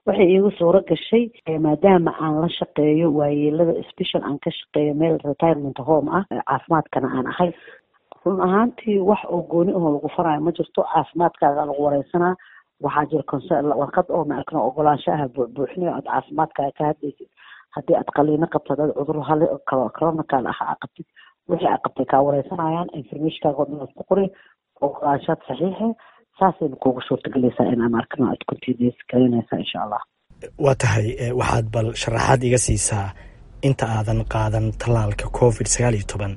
waxay iigu suuro gashay maadaama aan la shaqeeyo waayeelada special aan ka shaqeeyo meel retirement home ah caafimaadkana aan ahay run ahaantii wax oo gooni ahoo lagu faraayo ma jirto caafimaadkaaga lagu wareysanaa waxaa jira warqad oo maarkano ogolaanshaha buuxinayo aad caafimaadkaaga ka hadlaysid haddii aad qaliino qabto hadaad cudur hale coronacal ah aa qabtid wixii aa qabtay kaa wareysanayaan informationkaaga oo dhan aad ku qori ogolaanshaad saxiixe saasayna kuugu suurtagelaysaa inaan arkano aad continuous galinaysaa insha allah waa tahay waxaad bal sharaxaad iga siisaa inta aadan qaadan tallaalka covid sagaal iyo toban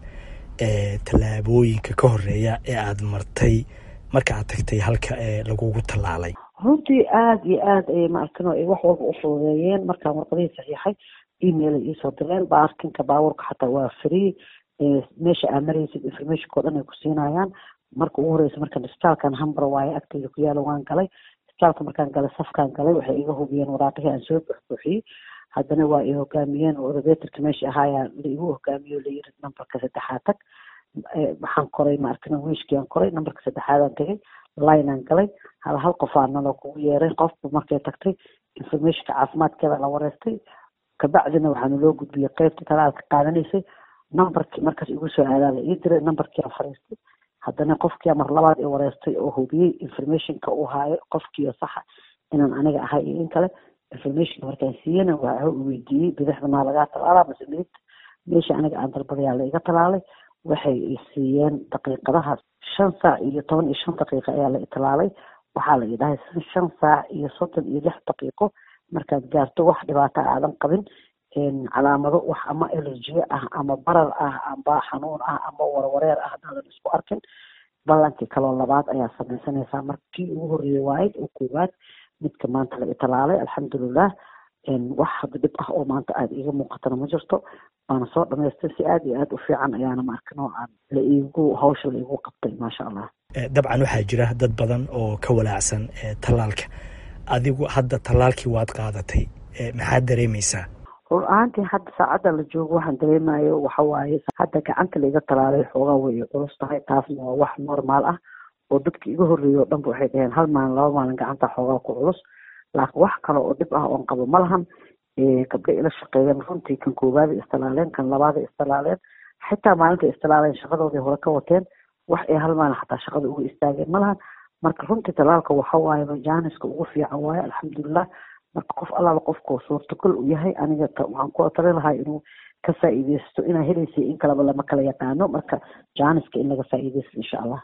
ee tallaabooyinka ka horeeya ee aad martay marka aad tagtay halka ee lagugu tallaalay runtii aada iyo aada ay maarkano ay wax walba u fududeeyeen markaan warqadihii saxiixay email ay iisoo direen baarkinka baabuurka xataa waa free meesha aa maraysid informationka o dhan ay ku siinayaan marka ugu horeysa markaan isbitaalkan hambar waaye agteyda ku yaala waan galay isbitaalka markaan galay safkaan galay waxay iga hubiyeen waraaqihii aan soo buxbuuxiyey haddana waa i hogaamiyeen oo elevatorka meesha ahaayaa la igu hogaamiyo layiri numberka saddexaad tag waxaan koray maarkana wiishkiaan koray numberka saddexaadaan tagay lineaan galay hal hal qofaa naloo kugu yeeray qofku markay tagtay informationka caafimaadkeeda la wareystay kabacdina waxaana loo gudbiyey qeybta talaalka qaadanaysay numberkii markaas igu soo aadaa la ii diray numberkii aan fariistay haddana qofkii mar labaad i wareystay oo hubiyey informationka uu haayo qofkiio saxa inaan aniga ahay iyo in kale informationka markaan siiyana waa weydiiyey bidixda maa lagaa talaalaa mase midigta meesha aniga aan dalbadayaa la iga talaalay waxay siiyeen daqiiqadaha shan saac iyo toban iyo shan daqiiqo ayaa la italaalay waxaa la idhahay shan saac iyo soddon iyo lix daqiiqo markaad gaarto wax dhibaata aadan qabin calaamado wax ama elerjiye ah ama barar ah amba xanuun ah ama warwareer ah hadaadan isku arkin ballankii kaloo labaad ayaa samaysanaysaa markii ugu horreeyey waayd oo koowaad midka maanta la italaalay alxamdulilah wax hadda dhib ah oo maanta aada iiga muuqatana ma jirto waana soo dhamaystay si aada iyo aada u fiican ayaana maarka noocaan la iigu hawsha la iigu qabtay maasha allah dabcan waxaa jira dad badan oo ka walaacsan tallaalka adigu hadda tallaalkii waad qaadatay maxaad dareemaysaa rur ahaantii hadda saacadda la joogo waxaan dareemayo waxa waaye hadda gacanta laiga talaalay xoogaa way culus tahay taasna waa wax normaal ah oo dadka iga horreeyay o dhanba waxay dhaheen hal maalin laba maalin gacanta xoogaa ku culus laakiin wax kale oo dhib ah oon qabo ma lahan gabdha ila shaqeeyeen runtii kan koowaada istalaaleen kan labaada istalaaleen xitaa maalinta istalaaleen shaqadooday hore ka wateen wax ay hal maalin xataa shaqada uga istaageen ma lahan marka runtii talaalka waxa waaye majaaniska ugu fiican waaye alxamdulilah marka qof allaaba qofkoo suurtagal u yahay aniga waxaan ku tali lahaa inuu ka faa'iideysto inaa helaysa in kaleba lama kala yaqaano marka jaaniska in laga faa'iideysto insha allah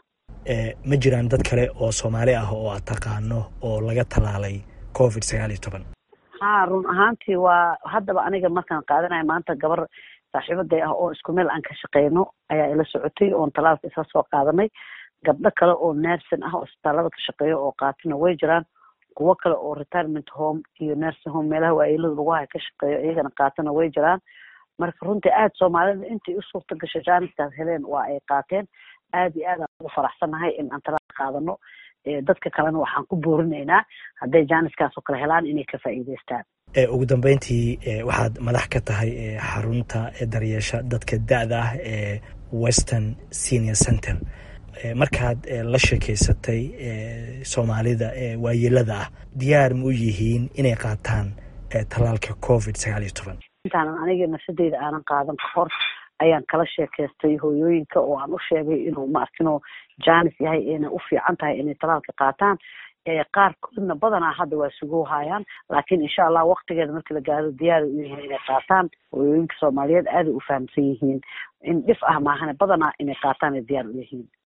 ma jiraan dad kale oo soomaali ah oo aad taqaano oo laga talaalay covid sagaal iyo toban ha run ahaantii waa haddaba aniga markaan qaadanayo maanta gabar saaxiibaday ah oo isku meel aan ka shaqeyno ayaa ila socotay oon talaalka isla soo qaadanay gabdho kale oo nersin ah oo isbitaalada ka shaqeeyo oo qaatina way jiraan kuwo kale oo retirement home iyo nursing home meelaha waayeelada lagu haya ka shaqeeyo iyagana qaatana way jiraan marka runtii aada soomaalida intay u suurta gashay jaaniskaas heleen waa ay qaateen aada iyo aad aan ugu faraxsanahay in aan talaal qaadano dadka kalena waxaan ku boorinaynaa hadday jaaniskaas oo kale helaan inay ka faa'iideystaan ugu dambeyntii waxaad madax ka tahay xarunta daryeesha dadka da-da ah ee western senior center markaad la sheekeysatay soomaalida waayeelada ah diyaar ma u yihiin inay qaataan tallaalka covid sagaal iyo toban intaanan aniga nafsadeyda aanan qaadan ka hor ayaan kala sheekaystay hooyooyinka oo aan u sheegay inuu maarkino janis yahay inay u fiican tahay inay talaalka qaataan qaarkoodna badanaa hadda waa sugo hayaan laakiin insha allah waktigeeda markii la gaaro diyaara u yihiin inay qaataan hooyooyinka soomaaliyeed aaday u fahamsan yihiin in dhif ah maahane badanaa inay qaataan ay diyaar u yihiin